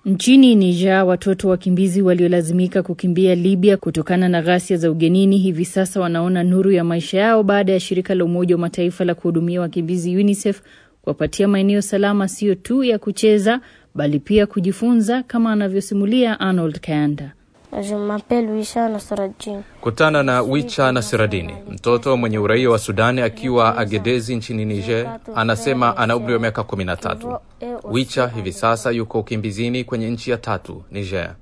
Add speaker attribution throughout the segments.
Speaker 1: Nchini Niger, watoto wakimbizi waliolazimika kukimbia Libya kutokana na ghasia za ugenini hivi sasa wanaona nuru ya maisha yao baada ya shirika la Umoja wa Mataifa la kuhudumia wakimbizi UNICEF kuwapatia maeneo salama sio tu ya kucheza bali pia kujifunza, kama anavyosimulia Arnold Kayanda.
Speaker 2: Kutana na Wicha Nasiradini, mtoto mwenye uraia wa Sudani akiwa Agedezi nchini Niger. Anasema ana umri wa miaka kumi na tatu. Wicha hivi sasa yuko ukimbizini kwenye nchi ya tatu, Niger.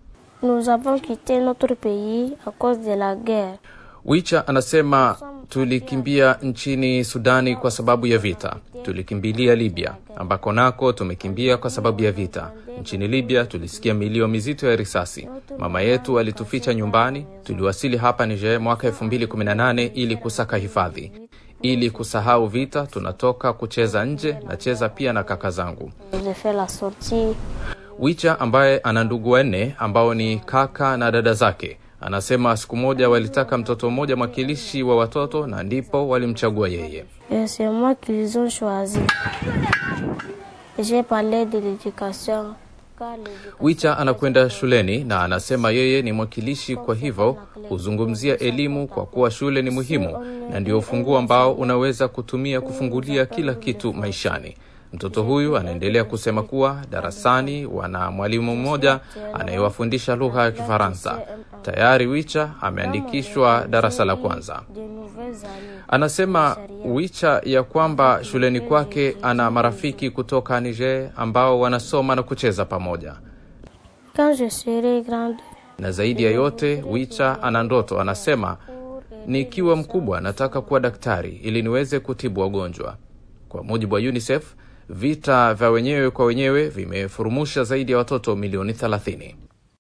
Speaker 2: Wicha anasema tulikimbia nchini Sudani kwa sababu ya vita. Tulikimbilia Libya ambako nako tumekimbia kwa sababu ya vita. Nchini Libya tulisikia milio mizito ya risasi. Mama yetu alituficha nyumbani. Tuliwasili hapa Niger mwaka 2018 ili kusaka hifadhi. Ili kusahau vita, tunatoka kucheza nje, nacheza pia na kaka zangu. Wicha ambaye ana ndugu wanne ambao ni kaka na dada zake anasema siku moja walitaka mtoto mmoja mwakilishi wa watoto na ndipo walimchagua yeye. Wicha anakwenda shuleni na anasema yeye ni mwakilishi, kwa hivyo huzungumzia elimu kwa kuwa shule ni muhimu na ndio ufunguo ambao unaweza kutumia kufungulia kila kitu maishani. Mtoto huyu anaendelea kusema kuwa darasani wana mwalimu mmoja anayewafundisha lugha ya Kifaransa. Tayari Wicha ameandikishwa darasa la kwanza. Anasema Wicha ya kwamba shuleni kwake ana marafiki kutoka Niger ambao wanasoma na kucheza pamoja. Na zaidi ya yote, Wicha ana ndoto. Anasema nikiwa mkubwa nataka kuwa daktari ili niweze kutibu wagonjwa. Kwa mujibu wa UNICEF, vita vya wenyewe kwa wenyewe vimefurumusha zaidi ya watoto milioni 30.